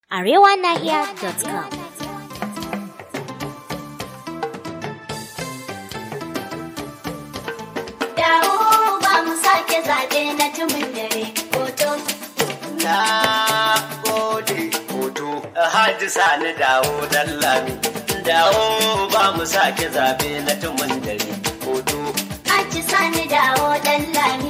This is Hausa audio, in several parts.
arewanahiya.com. Dawo ba mu sake zaɓe na tumin dare hoto. Na gode hoto Hajji Sani dawo dan lami. Dawo ba mu sake zabe na tumun dare hoto. Aji sani dawo ɗan lami.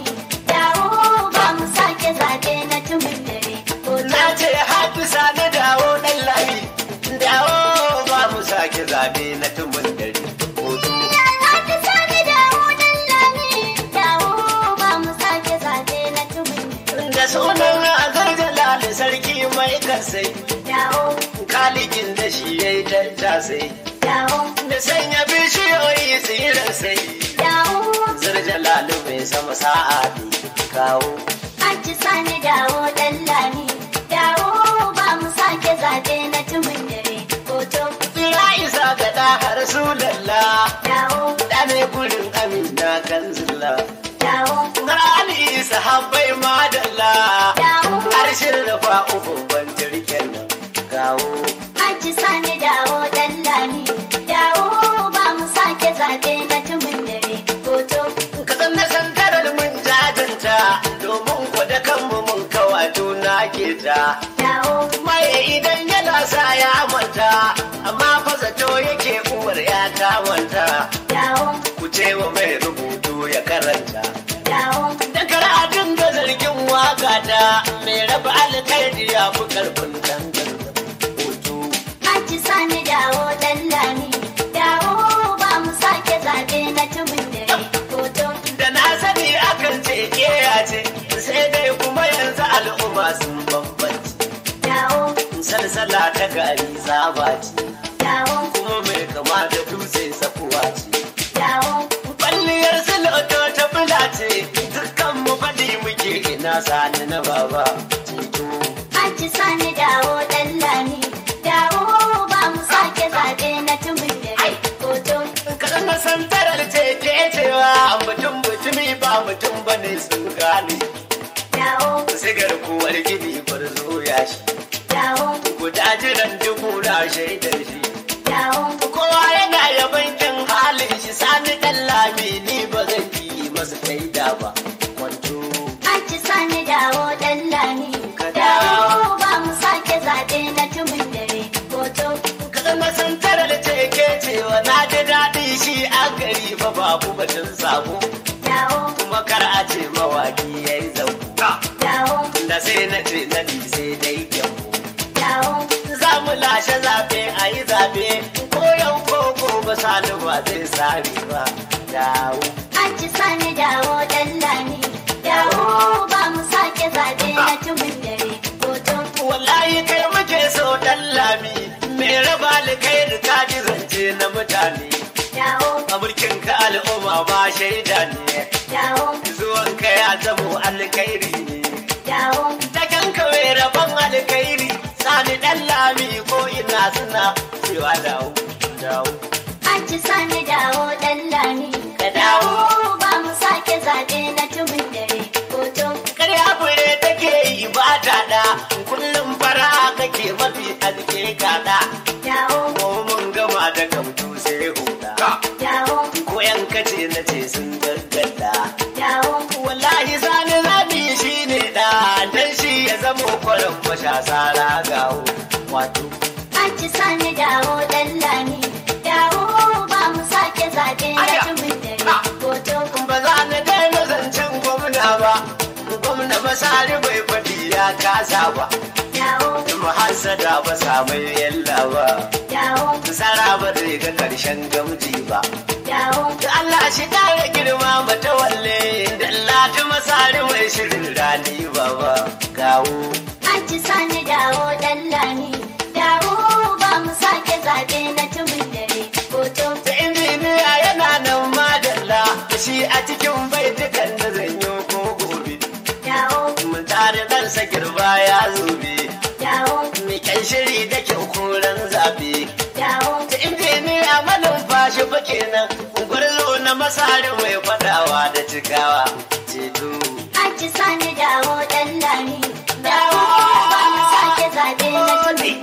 Dawo ba mu sake zaɓe na tumin dare hoto. Na ce Hajji Sani dawo dan lami. Dawo ba mu sake zabe na tumun dare hoto. Aji sani dawo ɗan lami. Dawo ba mu sake zaɓe na tumin dare. Da sunan azar jalali sarki mai kasai. Dawo, Kalikin da shi ya yi tattasai. dawo, Da sanya bishiyoyi tsirar sai. dawo. Zar jalali mai sama sa'a kawo. Aji sani dawo ɗan lami. Dawo ba mu sake zaɓe na tumin dare hoto. Ya isa ga ɗa har su lalla. Dawo, Da ne gurin amina kan zilla. dawo, Rani isa habbai madalla. dawo. Harshen rufa uku ban jirgin nan. Kawo. Aji sani dawo ɗan lami. Dawo ba mu sake zaɓe na tumin dare hoto. Ka san na san tarar mun jajanta. Domin kwada kanmu mun kawa juna ke ta. Dawo, Mai idan yana sa ya manta. Amma fa zato yake uwar ya ta manta. dawo, Ku ce wa mai rubutu ya karanta. dawo. Da karatun da zargin waka ta mai raba alkhairi ya fi karfin dangan hoto. Aji sani dawo ɗan lami. Dawo ba mu sake zaɓe na tumin dare hoto. Da na sani akan ce keya ce, sai dai kuma yanzu al'umma sun bambanci. Dawo, Salsala ta gari zaba ce, dawo, kuma mai kama da dutse sakuwa ce. dawo. Kwalliyar siloto ta bula ce, dukkan mu faɗi muke ina sani na baba. Ceto. Aji sani dawo ɗan lami. Dawo ba mu sake zaɓe na tumin dare hoto. Kasan na san tarar ce ke cewa mutum mutumi ba mutum ba ne sun gane. Dawo, Sigar kuwar gini farzo ya shi. dawo, Guda jiran dubu na shaidar shi. dawo. Kowa yana yaban kin halin shi sani ɗan lami ni ba zan yi masa shaida ba. Kwanto. Aji sani dawo ɗan lami. Ka Dawo dawo. ba mu sake zaɓe na tumin dare hoto. Kasan na san tarar ce ke cewa na ji daɗi shi a gari fa babu batun sabo. Dawo, Kuma kar a ce mawaki ya yi zauka. dawo, Da sai na ce na sai dai gyambo. dawo. za mu lashe zaɓe a yi zaɓe ko yau ko gobe sani ba zai sami ba dawo Aji sani dawo ɗan lami. Dawo ba mu sake zaɓe na tumin dare hoto. wallahi kai muke so dan lami me raba alkhairi ka ji zance na mutane Dawo, a mulkin ka al'umma ba shaida ne dawo, zuwan ka ya zamo alkhairi ne dawo. ta kanka mai rabon alkhairi sani dan lami ko ina suna cewa dawo dawo Aji sani dawo ɗan lami. Ka dawo. ba mu sake zaɓe na tumin dare hoto. Karya fure take yi ba ta da kullum fara kake mafi alke kada Dawo, ko mun gama da kamtu sai huda dawo, ko yan kace na ce sun gaggada dawo. wallahi sani zabi shi ne da dan shi ya zama kwarin mashasa ragawo wato Aji sani dawo ɗan lami. Dawo ba mu sake zaɓe na Aya. tumin dare hoto. ba za na daina zancen gwamna ba gwamna masari bai faɗi ya kasa ba Dawo, mu hasada ba samai yalla ba dawo, Sara ba zai ga karshen gamji ba. dawo. Da Allah shi kare girma mata walle, da Allah ta masari mai shirin rani baba. Kawo, Aji sani dawo ɗan lami. Dawo ba mu sake zaɓe na tumin dare hoto. da injiniya yana nan madalla, shi a cikin baitukan da zan yi ko gobe. Dawo, Mun tare ɗansa girba ya zube, dawo, mai kyan shiri da kyau koren zabe. dawo. Da injiniya manumfashi fa kenan, gwarzo na masari mai fadawa da cikawa. Ceto. Aji sani dawo ɗan lami. Dawo ba mu sake zaɓe na tumin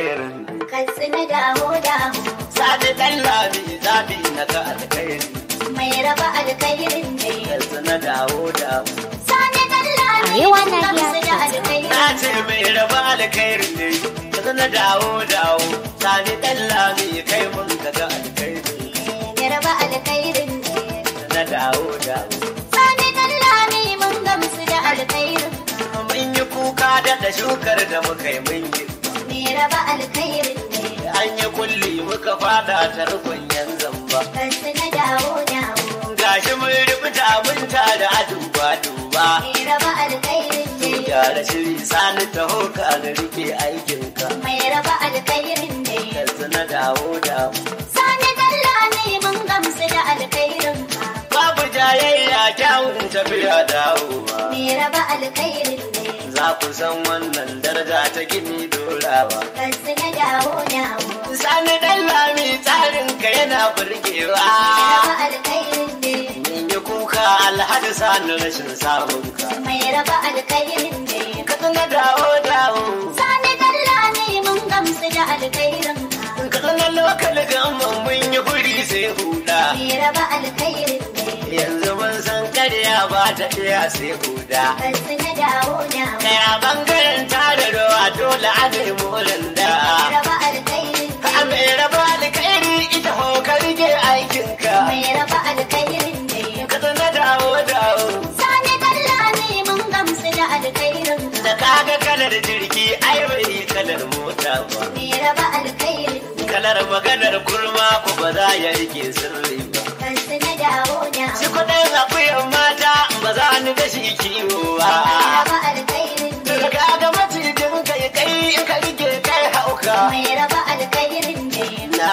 alkhairin Katsina dawo dawo. sani dan lami zabi na ga alkhairi Mai raba alkhairin ne. yanzu na dawo dawo Sani dan lami Arewa mun na gamsu da iya alkhairin. na ce mai raba alkhairin ne yanzu na dawo dawo sani dan lami kai mun ga ga alkhairi Mai raba alkhairin ne. na dawo dawo Sani dan lami mun gamsu da alkhairin. mun yi kuka da da shukar da muka yi mun yi Mai raba alkhairin ne. an yi kulli muka fada ta rukun yan zamba Katsina dawo dawo. gashi mun rubuta mun tare a duba duba Mai raba alkhairin ne. gyara shiri sani taho ka ga rike aikinka Mai raba alkhairin ne. yanzu na dawo dawo Sani dan lami mun gamsu da alkhairin. babu jayayya kyawun tafiya dawowa Mai raba alkhairin ne. za ku san wannan daraja ta gini dorawa Katsina dawo dawo. sani dan lami tsarin ka yana burgewa Mai raba alkhairin ne. min yi kuka alhaji sani rashin samun ka Mai raba alkhairin ne. ka na dawo dawo Sani dan lami mun gamsu da alkhairin. ka na lokal gamman mun yi guri sai huda Mai raba alkhairin ne. yanzu mun san karya ba ta iya sai huda Katsina dawo dawo. Kaya bangaren tare ruwa dole a nemo randa. Mai raba alkhairin Ka ne. mai raba alkairi ita ho ka rike aikinka. Mai raba alkhairin ne. Ka na dawo dawo. Sani dan lami mun gamsu da alkhairin. Da kaga kalar jirgi ai bai kalar mota ba. Mai raba alkhairin ne. Kalar maganar kurma ko ba za ya rike sirri ba. Katsina dawo dawo. Shi kudin akuyan mata ba za ni da shi kiwo ba. Mai raba alkhairin ne. Da kaga macijin kai kai in ka rike kai hauka. Mai raba alkhairin ne. Na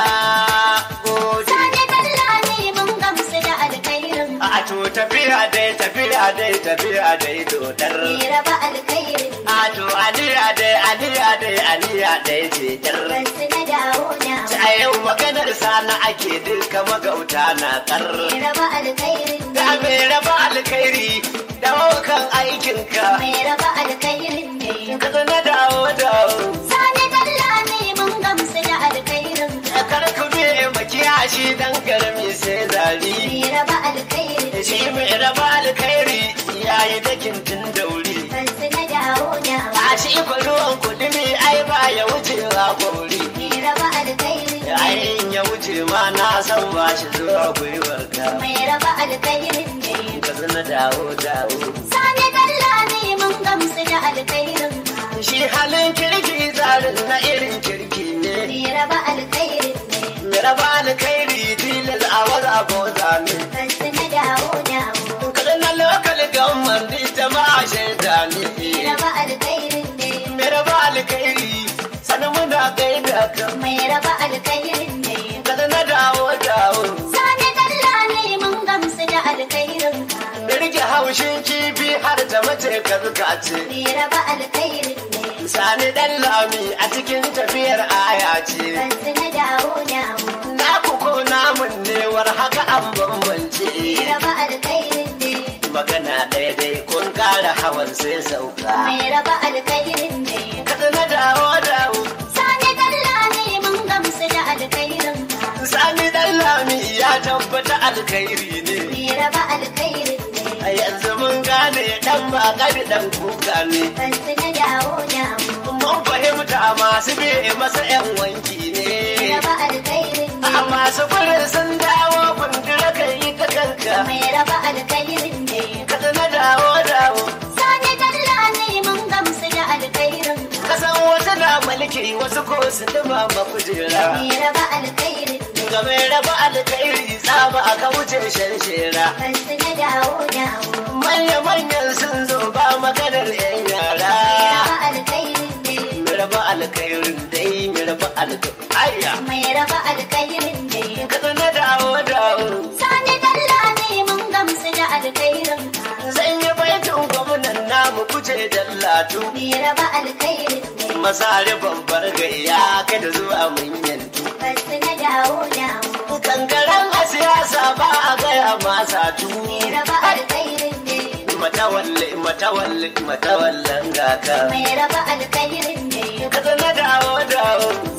gode. Sani dan lami mun gamsu da alkhairin. A to tafiya dai tafiya dai tafiya dai dodar. Mai raba alkhairin ne. A to aliya dai aliya dai aliya dai ce dar. Katsina dawo dawo. A yau maganar sana ake duka magauta na kar. Mai raba alkhairin Da ne. mai raba alkhairi da kan aikinka. Mai raba alkhairin ne. Ka na dawo dawo. Sani dan lami mun gamsu da alkhairin. Kar ku be makiyashi dan garmi sai zari. Mai raba alkhairin Shi ne. mai raba alkhairi yayi dakin tun dauri. Katsina dawo dawo. A shi ko ruwan kudumi ai ba ya wucewa gori. Mai raba alkhairin ne. Yayin ya wuce ma na san ba shi zuwa gwiwar ka. Mai raba alkhairin ne. Ka zana dawo dawo. Sani dan lami mun gamsu da alkhairin. Shi halin kirki tsarin na irin kirki ne. Mai raba alkhairin ne. Mai raba alkhairi tilas a waza boza ne. Katsina dawo dawo. Kada na lokal gamman duk jama'a shaida Mai ne. raba alkhairin ne. Mai raba alkhairi sanin muna gaida ka. Mai raba alkhairin ne. Kada na dawo dawo. Sani dan lami mun gamsu da alkhairin. Da rike haushin kifi har ta mace ka zuka ce. Mai raba alkhairin ne. Sani dan lami a cikin tafiyar aya ce. Katsina dawo dawo. Na ku ko namun newar haka an bambance. Mai raba alkhairin ne. Magana ɗaya dai kun ƙara hawan sai sauka. Mai raba alkhairin ne. Kada na dawo dawo. Sani dan lami mun gamsu da alkhairin. Sani dan lami ya tabbata alkhairi ne. Mai raba alkhairin ne. A yanzu mun gane dan ba ƙari dan kuka ne. Katsina dawo dawo. Mun fahimta masu be masa 'yan wanki Mai ne. raba alkhairin ne. A masu furin sun dawo kundura ka yi ta kanka. Mai raba alkhairin ne. Kada na dawo dawo. Sani dan lami mun gamsu da alkhairin. Kasan wata na mulki wasu ko su duma makujera. Mai raba alkhairin ne. Ga mai raba alkhairi tsaba aka wuce shanshera. Katsina dawo dawo. Manya-manyan sun zo ba maganar 'yan Mai yara. raba alkhairin ne. Mai raba alkhairin dai mai raba alkhairin. Ayya! Mai raba alkhairin ne. Kada na dawo dawo. Sani dan lami mun gamsu da alkhairin. Zan yi baitin gwamnan namu kuce dallatu. Mai raba alkhairin ne. Masari babbar gayya kada zuwa mun yantu. Katsina dawo dawo. Kankaren a siyasa ba a gaya masa tu. Mai raba alkhairin ne. Matawalle, matawalle, matawallan gaka. Mai raba alkhairin ne. Kada na dawo dawo.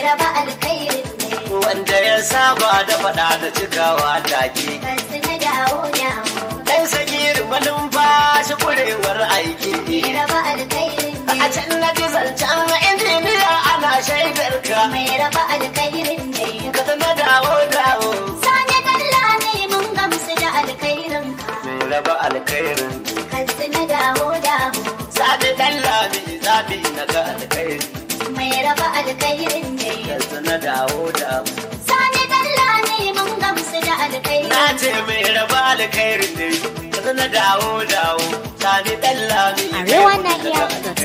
raba alkhairin ne wanda ya saba da faɗa da cikawa take kansu na dawo dawo ɗan sagir malumfashi kurewar aiki mai raba alkhairin a ne can na ji zancen injiniya ana shaidar ka mai raba alkhairin ne ka na dawo dawo sani dalla ne mun gamsu da alkhairin ka mai raba alkhairin kansu na dawo dawo Sadi ɗan lami zaɓi na ga alkhairi mai raba alkhairin ne yanzu na dawo dawo sani dalla ne mun gamsu da alkhairin na ce mai raba alkhairi ne yanzu na dawo dawo Sadi ɗan lami Arewa Nahiya